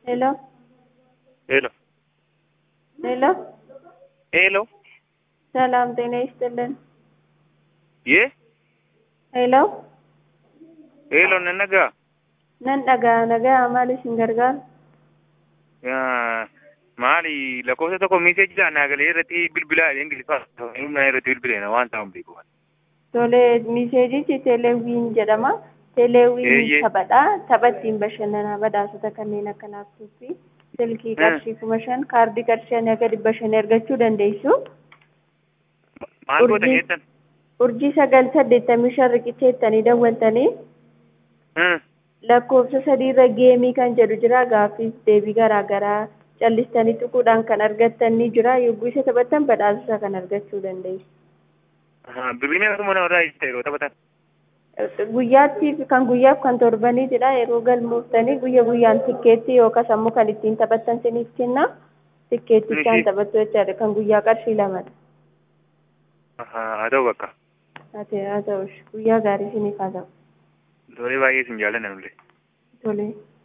Hello, ሄሎ ሄሎ፣ ሄሎ ሰላም ጤና ይስጥልን። ዬ ሄሎ፣ ሄሎ ነነጋ nan dhagaa nagaa maal isin gargaaru? maali lakkoofsa tokko miiseejidhaan naagalee irratti bilbilaa ingiliffaa humnaa irratti bilbileena waan ta'an beeku Tole, miseejichi teeleewwiin jedhama. Teeleewwiin Eeyyee. taphadha. Tapha ittiin bashannanaa badhaasota kanneen akka laaptooppii, silkii qarshii kuma shan, kaardii qarshii haga dhibba shan argachuu dandeessu. maal goota Urjii. jettan Urjii sagal saddeettamii shan riqicha jettanii dawwaltanii lakkoofsa sadiirra geemii kan jedhu jira gaaffiif deebii garaa garaa callistanii tuquudhaan kan argattan ni jira yogguu isa taphattan badhaasota kan argachuu dandeessu. birrii meeqa mana irraa itti yeroo taphatan Guyyaattiif kan guyyaaf kan torbaniitidha yeroo galmooftanii guyya guyyaan tikkeetti yookaas ammoo kan ittiin taphattan siniif kenna tikkeettichaan Ishii. taphattu jechaadha kan guyyaa qarshii lamadha. haa ta'u bakka Haa ta'u haa ta'u guyyaa gaarii siniif haa ta'u tolee baay'ee sin jaallanna nullee tolee.